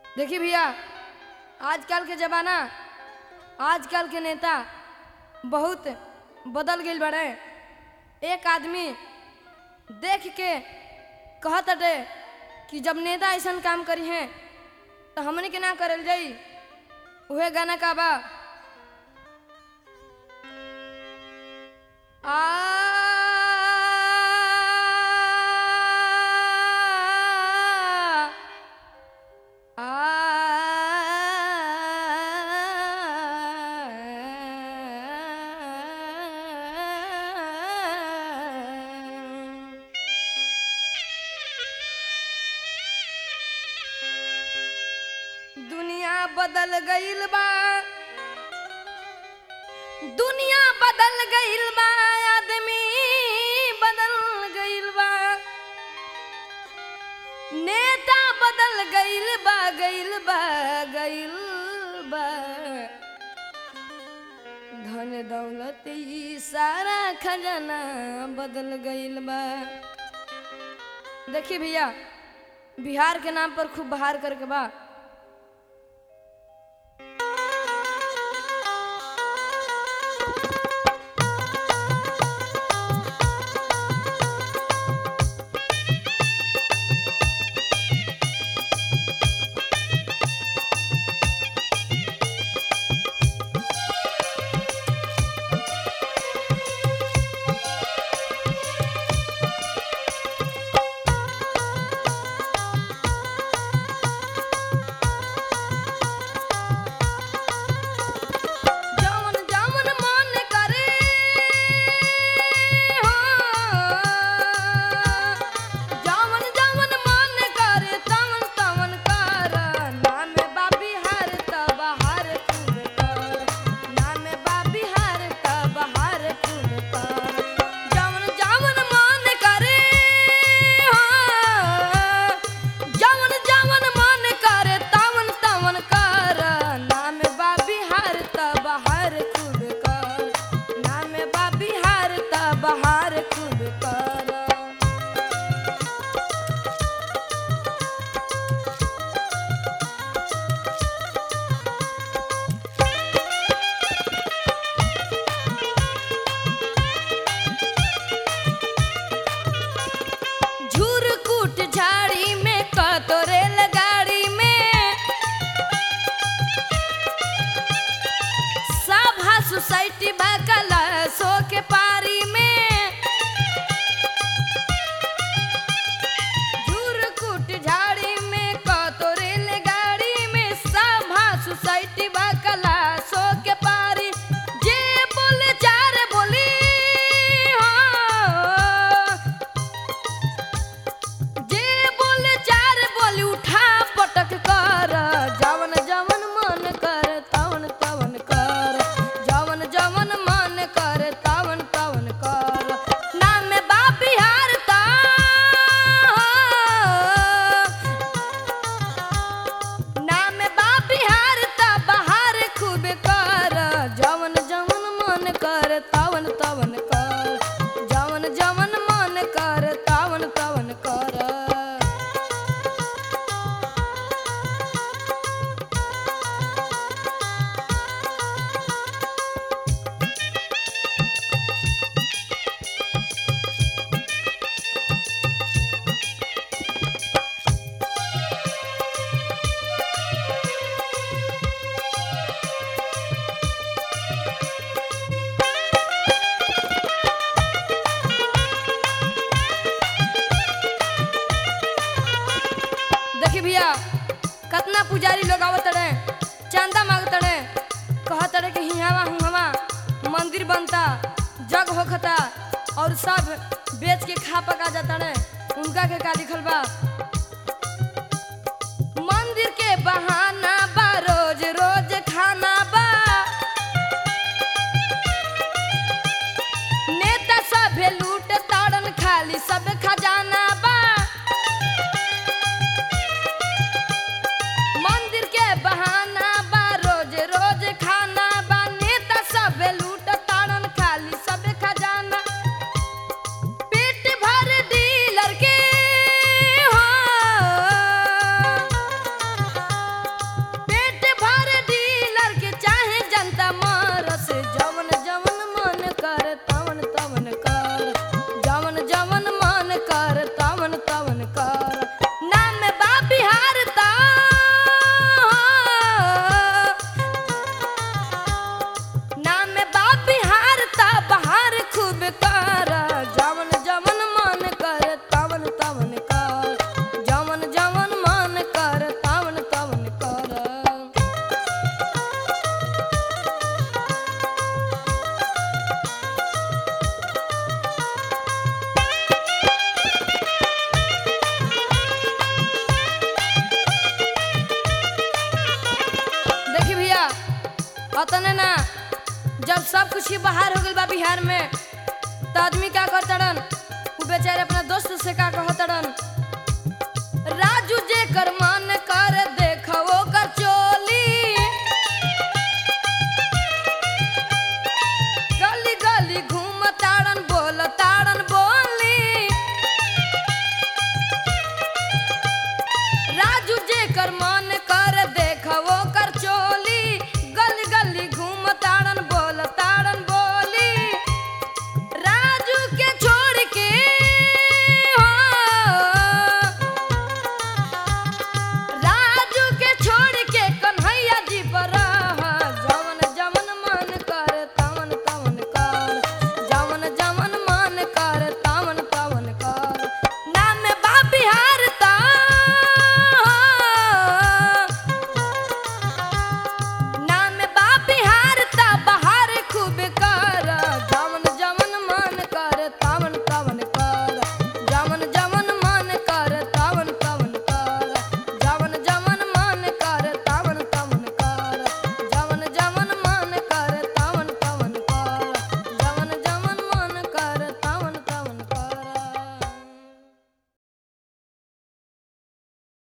देखिए भैया आजकल के जमाना आजकल के नेता बहुत बदल गईल बड़े एक आदमी देख के कहत अटे कि जब नेता ऐसा काम करी हैं तो हमने के ना करल जाई उहे गाना का बा आ दुनिया बदल गईल बा दुनिया बदल गईल बा आदमी बदल गईल बा नेता बदल गईल बा गईल बा गईल बा धन दौलत ई सारा खजाना बदल गईल बा देखिए भैया बिहार के नाम पर खूब बहार करके बा जवन जवन मन करे हो जवन जवन मन करे तवन तवन कर नाम बा बिहार त बहार खूब कर नाम बा बिहार त बहार खूब कर जवन जवन मन करे हो जवन जवन मन करे तवन तवन कर नाम बा बिहार त बहार खूब कर नाम बा बिहार त बहार खूब कर झुरकुट झाड़ी में कतोरेल गाड़ी में सभा सोसाइटी बकला सो के पारी में झुरकुट झाड़ी में कतोरेल गाड़ी में सभा सोसाइटी बकला सो के पारी जे बोले चार बोली हो जे बोले चार बोली उठा पटक कर जवन जवन मन कर तवन तवन कर जवन जवन मन कर तवन तवन कर नाम बा बिहार ता नाम बा बिहार ता बहार खूब कर जवन जवन मन कर तवन तवन कर जवन जवन मन कर तवन तवन कर देखी भैया कतना पुजारी लोग आवत रहे चंदा मांगत रहे कहत रहे कि हिहावा हुहावा मंदिर बनता जग होखता और सब बेच के खा पका जाता रहे उनका के का लिखल बा मंदिर के बहाना बा रोज रोज खाना बा नेता सब लूट ताड़न खाली सब खजाना बा मंदिर के बहाना बा रोज रोज खाना बा नेता सब लूट ताड़न खाली सब खजाना पेट भर डीलर के हो मच्छी बाहर हो गइल बा बिहार में तो आदमी का करतड़न उ बेचारे अपना दोस्त से का कहतड़न राजू जे कर मन कर देखो कर चोली गली गली घूम ताड़न बोल ताड़न बोली राजू जे कर मन